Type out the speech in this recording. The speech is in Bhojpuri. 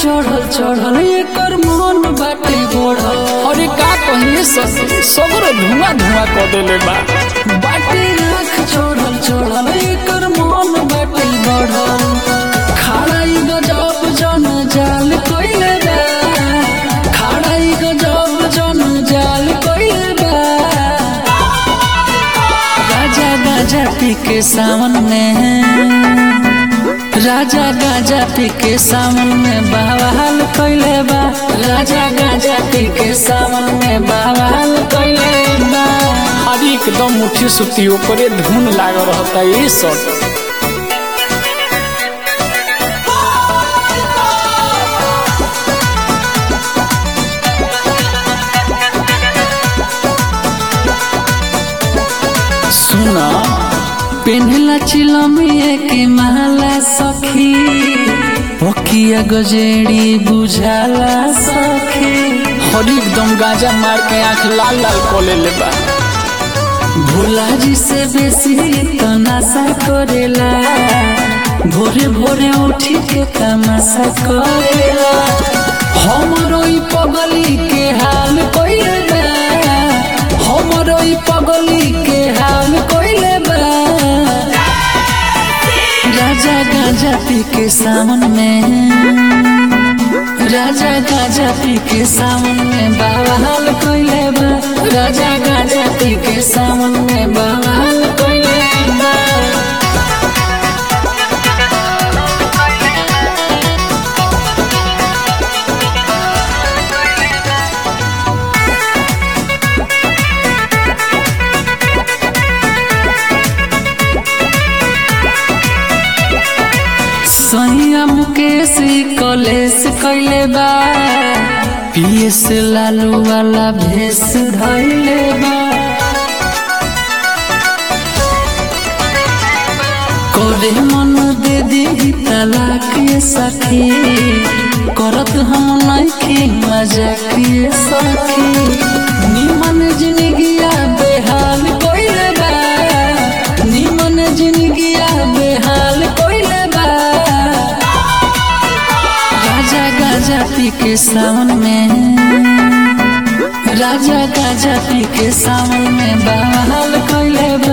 चढ़ल चढ़ल एकर मन बाटे बढ़ल अरे का कहिए ससुर सगरो धुआं धुआं कर देले बा बाटे राख चढ़ल चढ़ल एकर मन बाटे बढ़ल खाड़ाई गजब जन जाल कइले बा खाड़ाई गजब जन जाल कइले बा राजा गाजा पी के सावन में राजा गाजा पी के सावन में बवाल कइले बा राजा गाजा पी के सावन में बवाल कइले बा अरे एकदम मुठी सुती ओकरे धुन लाग रहता ये सब सुना पेन्हला चिलमिए के माला सखी पकिया गजेड़ी बुझाला सखी हरी एकदम गांजा मार के आंख लाल लाल कर लेले बा भोला जी से बेसी तो नशा करेला भोरे भोरे उठी के तमाशा करेला हमरो ई पगली के हाल कइले बा हमरो ई पगली के हाल कइले बा राजा गाजा पी के सावन में राजा गाजा पी के सावन में बवाल कइले बा राजा गाजा पी के सावन में बवाल कइले बा सैया मुकेश कलेश कैले बा पीएस लालू वाला भेष धैले बा करे मन दे दी तलाक ये सखी करत हम नइखी मजाक ये सखी निमन जिंदगिया बेहाल कइले बा निमन जिंदगिया बेहाल कइले बा राजा गाजा पी के सावन में राजा गाजा पी के सावन में बवाल कइले बा